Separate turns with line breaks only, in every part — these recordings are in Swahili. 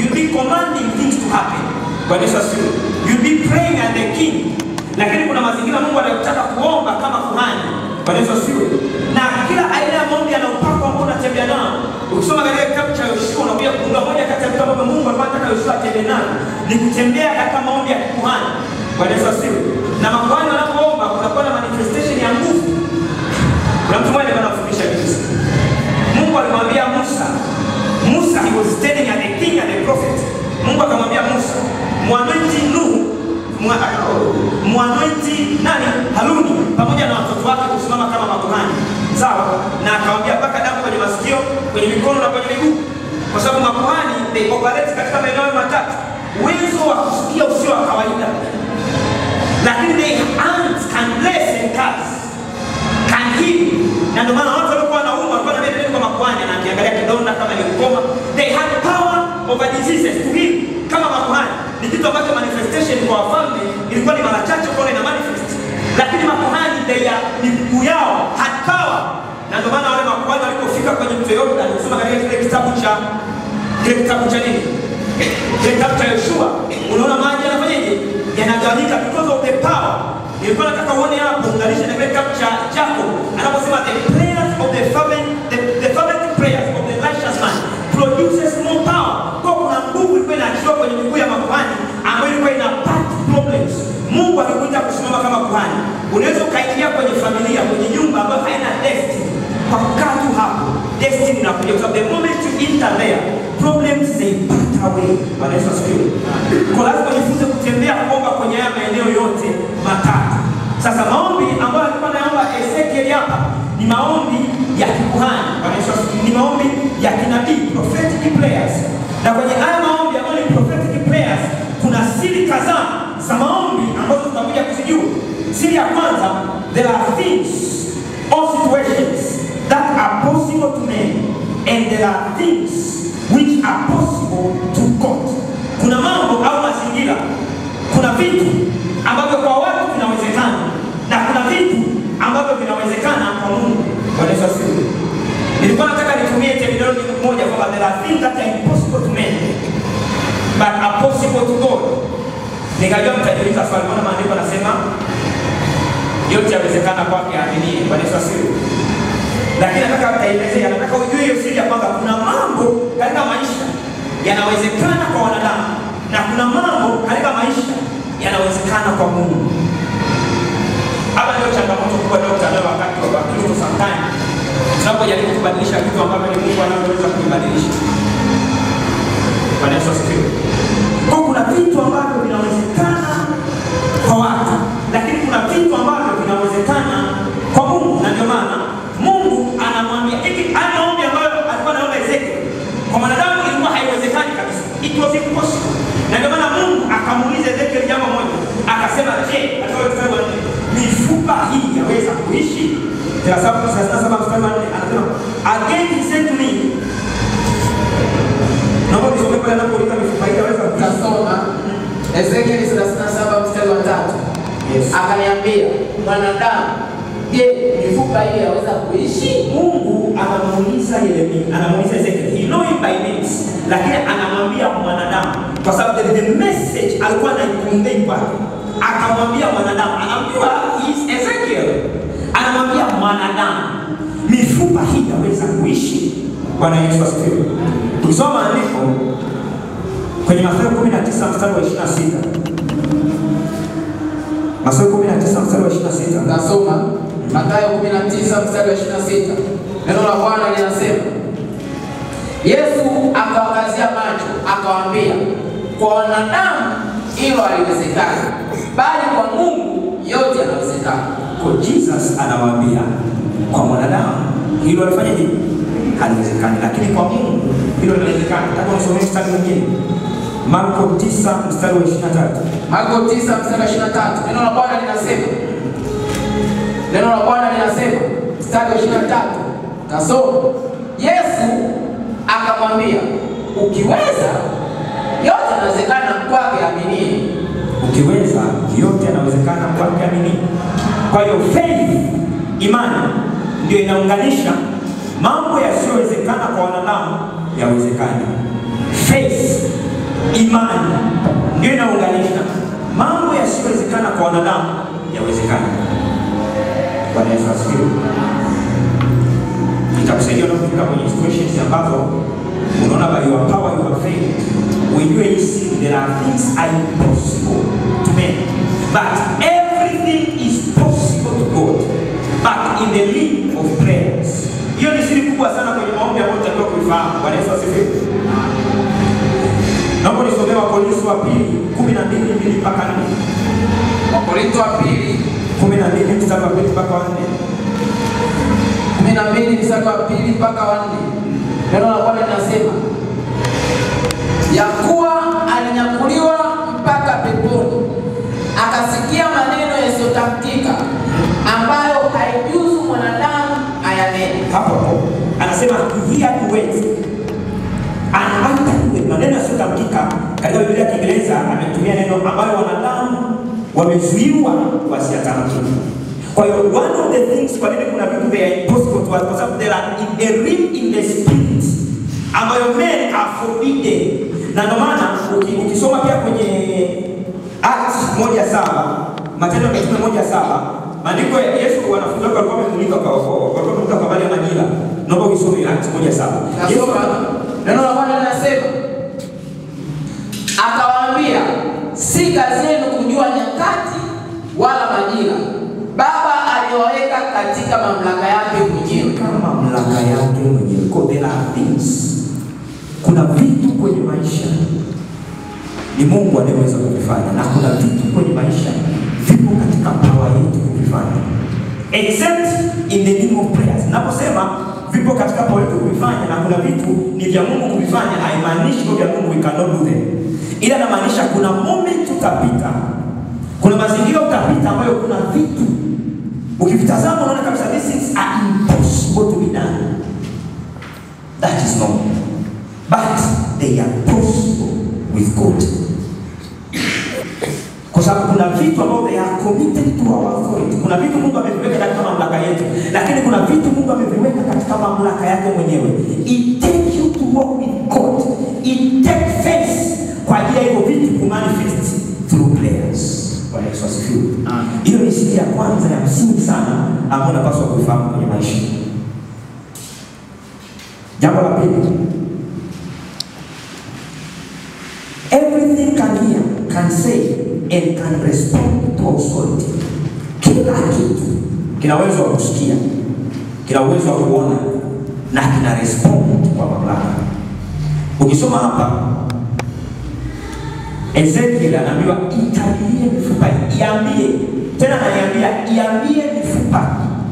you'll be commanding things to happen. Bwana Yesu asifiwe. You'll be praying at the king. Lakini kuna mazingira Mungu anataka kuomba kama kuhani. Bwana Yesu asifiwe. Na kila aina ya maombi yana upako ambao unatembea nao. Ukisoma katika kitabu cha Yoshua unakuja kugundua moja kati ya vitu ambavyo Mungu alikuwa anataka Yoshua atembee nayo ni kutembea katika maombi ya kikuhani. Bwana Yesu asifiwe. Na makuhani wanapoomba kunakuwa na manifestation ya nguvu. Kuna mtu mmoja alikuwa anafundisha juzi. Mungu alimwambia Musa, Musa he was standing at the king and the prophet. Mungu akamwambia Musa, mwanointi Nuhu, mwa- mwanointi nani? Haruni pamoja na watoto wake kusimama kama makuhani. Sawa? Na akamwambia mpaka damu kwenye masikio, kwenye mikono na kwenye miguu. Kwa sababu makuhani they operate katika maeneo matatu. Uwezo wa kusikia usio wa kawaida. Lakini they hands can bless and curse can heal. Na ndio maana watu walikuwa wanaumwa walikuwa na neno kwa makuhani na akiangalia kidonda kama ni ukoma, they had power over diseases to heal kama makuhani. Ni kitu ambacho manifestation kwa wafalme ilikuwa ni mara chache kuona ina manifest. Lakini makuhani they are miguu yao had power. Na ndio maana wale makuhani walipofika kwenye mto Yordan, ukisoma katika kile kitabu cha kile kitabu cha nini? Kile kitabu cha Yoshua, unaona maji yanafanyaje? Yanagawanyika because of the power nilikuwa nataka uone hapo unganisha na kile kitabu cha Jacob anaposema the prayers of the fervent the, the fervent prayers of the righteous man produces more power. Kwa kuna nguvu ilikuwa inaachiliwa kwenye miguu ya makuhani ambayo ilikuwa ina part problems. Mungu akikuita kusimama kama kuhani, unaweza ukaingia kwenye familia, kwenye nyumba ambayo haina destiny kwa kukaa tu hapo, destiny inakuja kwa sababu the moment you enter there problems they part away. Bwana Yesu asifiwe. Kwa lazima ujifunze kutembea kuomba kwenye haya maeneo yote matatu. Sasa maombi ambayo alikuwa anaomba Ezekiel hapa ni maombi ya kikuhani. Bwana Yesu asifiwe. Ni maombi ya kinabii, prophetic prayers. Na kwenye haya maombi ambayo ni prophetic prayers kuna siri kadhaa za maombi ambazo tutakuja kuzijua. Siri ya kwanza, there are things or situations that are possible to men and there are things which are possible to God. Kuna mambo au mazingira, kuna vitu ambavyo kwa watu vinawezekana na kuna vitu ambavyo vinawezekana kwa Mungu. Bwana Yesu asifiwe. Nilikuwa nataka nitumie terminology moja kwamba there are things that are impossible to men but are possible to God. Nikajua mtajiuliza swali, mbona maandiko yanasema yote yawezekana kwake aaminie. Bwana Yesu asifiwe. Lakini nataka nitaelezea, nataka ujue hiyo siri ya kwamba kuna mambo katika maisha yanawezekana kwa wanadamu na kuna mambo katika maisha yanawezekana kwa Mungu. Hapa ndio changamoto kubwa dokta nayo wakati wa Wakristo sometimes tunapojaribu kubadilisha vitu ambavyo ni Mungu anavyoweza kuibadilisha. Bwana Yesu asifiwe. Kwa kuna vitu ambavyo vinawezekana kwa watu, lakini kuna vitu ambavyo vinawezekana kwa Mungu, na ndio maana Mungu anamwambia hiki, haya maombi ambayo alikuwa anaomba Ezekiel kwa mwanadamu ilikuwa haiwezekani kabisa, it was impossible. Na ndio maana Mungu akamuuliza Ezekiel jambo moja, akasema, je, katika mstari wa nne, mifupa hii yaweza kuishi? Thelathini na saba thelathini na saba mstari wa nne anasema, again he said to me, naomba nisome pale anapouliza mifupa hii yaweza kuishi.
Tasoma Ezekieli 37 mstari wa tatu.
Yes.
Akaniambia, mwanadamu, je, mifupa hii yaweza kuishi?
Mungu anamuuliza Yeremia, anamuuliza Ezekiel, he know him by names, lakini anamwambia mwanadamu, kwa sababu the, the message alikuwa anaiconvey kwake, akamwambia mwanadamu, anaambiwa he is Ezekiel, anamwambia mwanadamu, mifupa hii yaweza kuishi? Bwana Yesu asifiwe. Tukisoma maandiko kwenye Mathayo 19 mstari wa 26 Mathayo 19 mstari wa 26
Tasoma Mathayo 19 mstari wa 26. Neno la Bwana linasema, Yesu akawakazia macho akawaambia, kwa wanadamu hilo haliwezekani, bali kwa Mungu yote yanawezekana.
Kwa Jesus anawaambia kwa mwanadamu hilo alifanyaje? Haliwezekani, lakini kwa Mungu hilo linawezekana. Nataka nisomee mstari mwingine, Marko 9 mstari wa 23.
Marko 9 mstari wa 23. Neno la Bwana linasema, neno la Bwana linasema mstari wa 23. Tasoma. Yesu akamwambia, ukiweza yote yanawezekana kwake aminie.
Ukiweza yote yanawezekana kwake amini. Kwa hiyo faith, imani ndio inaunganisha mambo yasiyowezekana kwa wanadamu yawezekane. Faith imani ndio inaunganisha mambo yasiyowezekana kwa wanadamu yawezekana. Bwana Yesu asifiwe. Itakusaidia unapofika kwenye situations ambazo unaona by your power you have failed, ujue hii si there are things are impossible to men but everything is possible to God but in the lead of prayers. Hiyo ni siri kubwa sana kwenye maombi ambayo tunatakiwa kuifahamu. Bwana Yesu asifiwe. Naomba nisomee Wakorintho wa pili kumi na mbili mbili mpaka nne
Wakorintho wa pili
kumi na mbili mstari wa pili mpaka wa nne.
kumi na mbili mstari wa pili mpaka wa nne neno la Bwana linasema ya kuwa alinyakuliwa mpaka peponi, akasikia maneno yasiyotamkika ambayo haijuzu mwanadamu ayanene.
hapo hapo anasema hear the words and after the word. Maneno yasiyotamkika katika Biblia ya Kiingereza ametumia neno ambayo wanadamu wamezuiwa wasiyatamke. Kwa hiyo one of the things, kwa nini kuna vitu they are impossible to us, kwa sababu there are in a realm in the spirit ambayo men are forbidden, na ndio maana uki- ukisoma pia kwenye Acts moja saba Matendo ya Mitume moja saba maandiko ya Yesu wanafunzi wake walikuwa wamemuuliza kwa walikuwa wamemuuliza kwa habari ya majira. Naomba usome Acts moja saba Yesu
Nasoma neno la Bwana linasema, akawaambia, si kazi yenu kujua nyakati wala majira Baba aliyoweka katika mamlaka yake mwenyewe.
kama mamlaka yake mwenyewe. Kwa there are things, kuna vitu kwenye maisha ni Mungu anayeweza kuvifanya, na kuna vitu kwenye maisha vipo katika power yetu kuvifanya, except in the name of prayers. Naposema vipo katika power yetu kuvifanya, na kuna vitu ni vya Mungu kuvifanya, haimaanishi kwa vya Mungu we cannot do them, ila inamaanisha kuna moment utapita, kuna mazingira utapita ambayo kuna vitu ukivitazama unaona kabisa these things are impossible to be done. That is not. But they are possible with God. Kwa sababu kuna vitu ambavyo they are committed to our authority. Kuna vitu Mungu ameviweka katika mamlaka yetu, lakini kuna vitu Mungu ameviweka katika mamlaka yake mwenyewe. It takes you to walk with God. It takes faith kwa ajili ya hivyo vitu kumanifest through prayers. Bwana Yesu asifiwe. Hiyo ni siri ya kwanza ya msingi sana ambayo unapaswa kuifahamu kwenye maisha. Jambo la pili, everything can hear, can say and can respond to authority. Kila kitu kina uwezo wa kusikia, kina uwezo wa kuona na kina respond kwa mamlaka. Ukisoma hapa Ezekiel anaambiwa itabirie mifupa, iambie tena, ananiambia iambie mifupa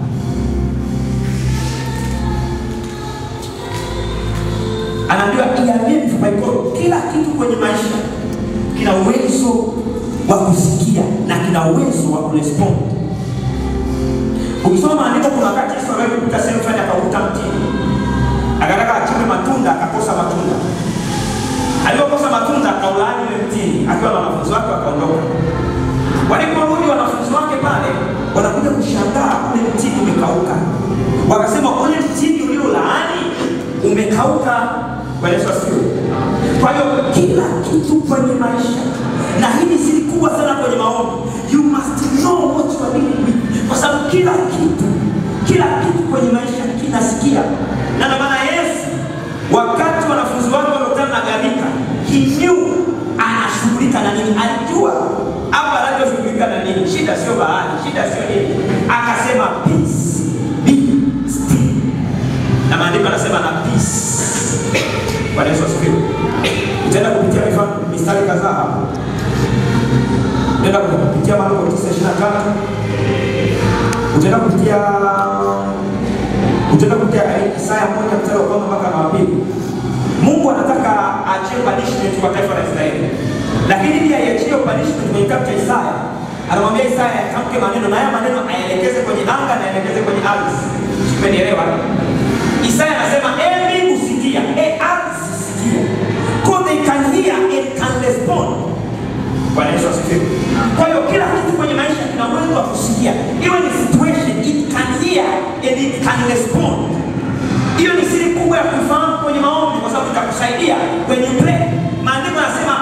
anaambiwa iambie mifupa iko. Kila kitu kwenye maisha kina uwezo wa kusikia na kina uwezo wa kurespond. Ukisoma maandiko, kuna wakati Yesu aliwahi kupita sehemu fulani akakuta mtini, akataka achime matunda, akakosa matunda. Alipokosa matunda, akaulaani ule mtini akiwa na wanafunzi wake, wakaondoka. Waliporudi wanafunzi wake pale, wanakuja kushangaa, ule mtini umekauka. Wakasema, ule mtini uliolaani umekauka. Bwana Yesu asifiwe. Kwa hiyo kila kitu kwenye maisha, na hii ni siri kubwa sana kwenye maombi, you must know what you are dealing with, kwa sababu kila kitu, kila kitu kwenye maisha kinasikia, na ndio maana Yesu wakati wanafunzi wake wamekutana na gharika, he knew anashughulika na nini, alijua hapa anachoshughulika na nini. Shida sio bahari, shida sio nini, akasema peace be still, na maandiko anasema na peace Bwana Yesu asifiwe. Utaenda kupitia mifano mistari kadhaa hapo. Utaenda kupitia Marko 9:23. Utaenda kupitia utaenda kupitia Isaya moja mstari wa kwanza mpaka wa pili. Mungu anataka aachie punishment kwa taifa la Israeli. Lakini pia aiachie punishment kwenye kitabu cha Isaya. Anamwambia Isaya atamke maneno na haya maneno aelekeze kwenye anga na aelekeze kwenye ardhi. Umenielewa? Isaya anasema, "Eh mbingu sikia, eh ardhi sikia." Because they can hear and can respond. Bwana Yesu asifiwe. Kwa hiyo kila kitu kwenye maisha kina uwezo wa kusikia. Iwe ni situation, it can hear and it can respond. Hiyo ni siri kubwa ya kufahamu kwenye maombi kwa sababu itakusaidia when you pray. Maandiko yanasema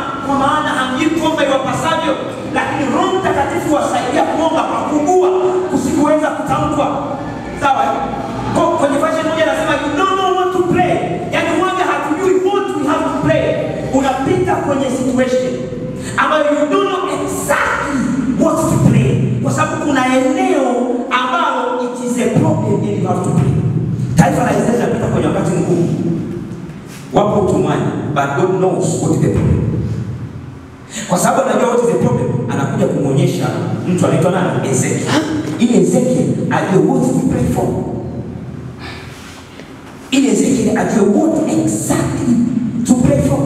maana hamjui kuomba iwapasavyo, lakini Roho Mtakatifu wasaidia kuomba kwa kuugua kusikuweza kutamkwa. Sawa? eh? Kwa- Kwenye version moja anasema you don't know what to pray, yaani waga hatujui what we have to pray. Unapita kwenye situation ambayo you don't know exactly what to pray, kwa sababu kuna eneo ambalo it is a problem and you have to pray. Taifa la Israeli linapita kwenye wakati mgumu wapo utumwani but God knows what is the problem. Kwa sababu anajua what is the problem, anakuja kumwonyesha mtu anaitwa nani? Ezekiel. Ili Ezekiel ajue what to pray for. Ili Ezekiel ajue what exactly to pray for.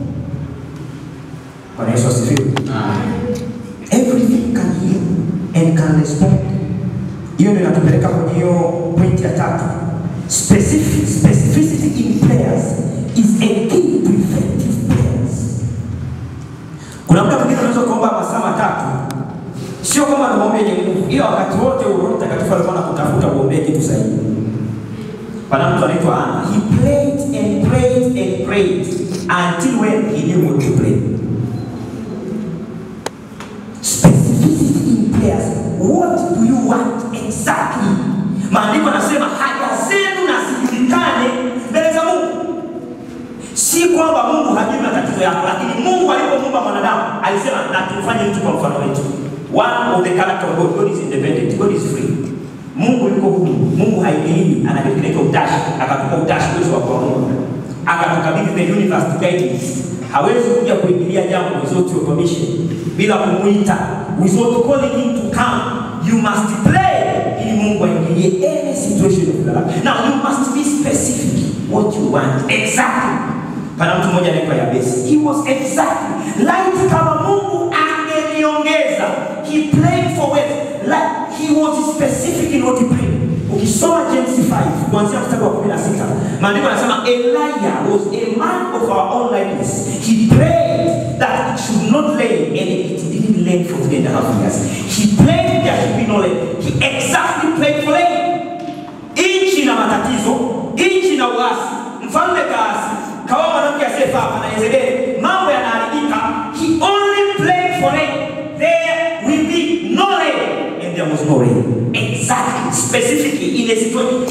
Bwana Yesu asifiwe. Everything can heal and can respond. Hiyo ndio inatupeleka kwenye hiyo point ya tatu. Specific, specificity in prayers is a key to effective prayers. Kuna muda mwingine unaweza kuomba masaa matatu, sio kama ni maombi yenye nguvu, ila wakati wote Roho Mtakatifu alikuwa anakutafuta uombee kitu sahihi. Pana mtu anaitwa Ana. He prayed and prayed and prayed until when he knew what to pray. Specificity in prayers. What do you want exactly? Maandiko yanasema haja zenu na zijulikane mbele za Mungu. Si kwamba Mungu hajui matatizo yako, lakini Mungu alipomuumba mwanadamu alisema na tumfanye mtu kwa mfano wetu. One of the character of God, God is independent, God is free. Mungu yuko huru, Mungu haingilii, ana kitu kinaitwa utashi, akatupa utashi uwezo wa kuamua, akatukabidhi the universe to guide us. Hawezi kuja kuingilia jambo without your permission, bila kumuita, without calling him to come. You must pray ili Mungu aingilie any situation of your life. Now you must be specific what you want exactly. Pana mtu mmoja anaitwa Yabesi. He was exactly like kama Mungu angeniongeza. He prayed for wealth. Like he was specific in what he prayed. Ukisoma James 5 kuanzia mstari wa 16, maandiko yanasema Elijah was a man of our own likeness. He prayed that it should not rain and it didn't rain for three and a half years. He prayed there should be no rain. He exactly prayed for rain. Nchi na matatizo, nchi na uasi, mfalme kaasi, kawa mwanamke asiyefaa na Yezebeli, mambo yanaharibika. He only prayed for rain. There will be no rain and there was no rain. Exactly, specifically in a situation.